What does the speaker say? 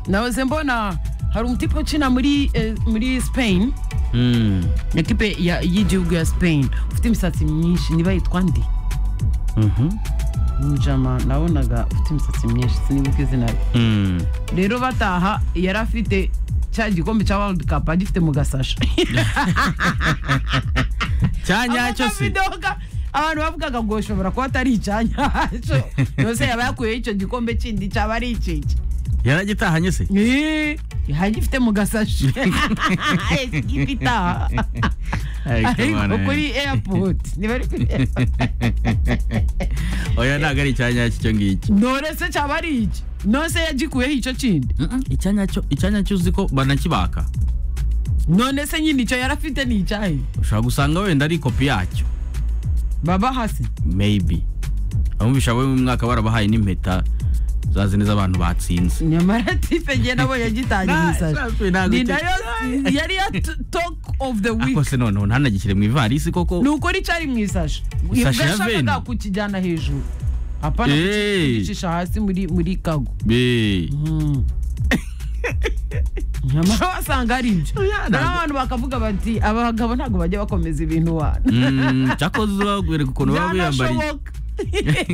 nahoze mbona hari umutipe ukina muri eh, muri spain Mm, ekipe ya- y'igihugu ya spain ufite imisatsi myinshi niba yitwa ndi mhm, njama nabonaga ufite imisatsi myinshi sinibuka izina rye mm. rero bataha yari afite cya gikombe cya world cup agifite mu gasasha cya nyacyo se Amavidoka, abantu bavugaga ngo ushobora kuba atari icyanyacyo yose yaba yakuyeho icyo gikombe kindi cyaba ari ikiki yaragitahanye se Eh, hagifite mu gasashi ikipe itaha Ariko ariko bana. kuri airport niba ari kuri airport oya ntabwo ari icya nyacyo icyo ngicyo none se cyaba ari iki none se yagikuyeho icyo kindi Mm-mm, icya nyacyo icya nyacyo uzi ko banakibaka none se nyine icyo yari afite ni icyahe ushobora gusanga wenda ari kopi yacyo baba hasi maybe abumvisha bo mu mwaka barabahaye n'impeta za zine z'abantu batsinze nyamara tipe nge nabo yagitangiye Nta- safi, isashi ntabwo ni icyo- nayo yari ya t- talk of the week ariko se noneho ntanagikire mu ivarisi koko ni ukuri cyari mu isashi Isashi ya ugashakaga veni? kukijyana hejuru hapana Eh. kukicisha hasi muri muri kago be Mm. nyamara wasanga ari ibyo Oya, naho ntabwo- abantu bakavuga bati abagabo ntabwo bajya bakomeza ibintu wana Mm, cyakoze uzakwereka ukuntu baba biyambariye byanashoboka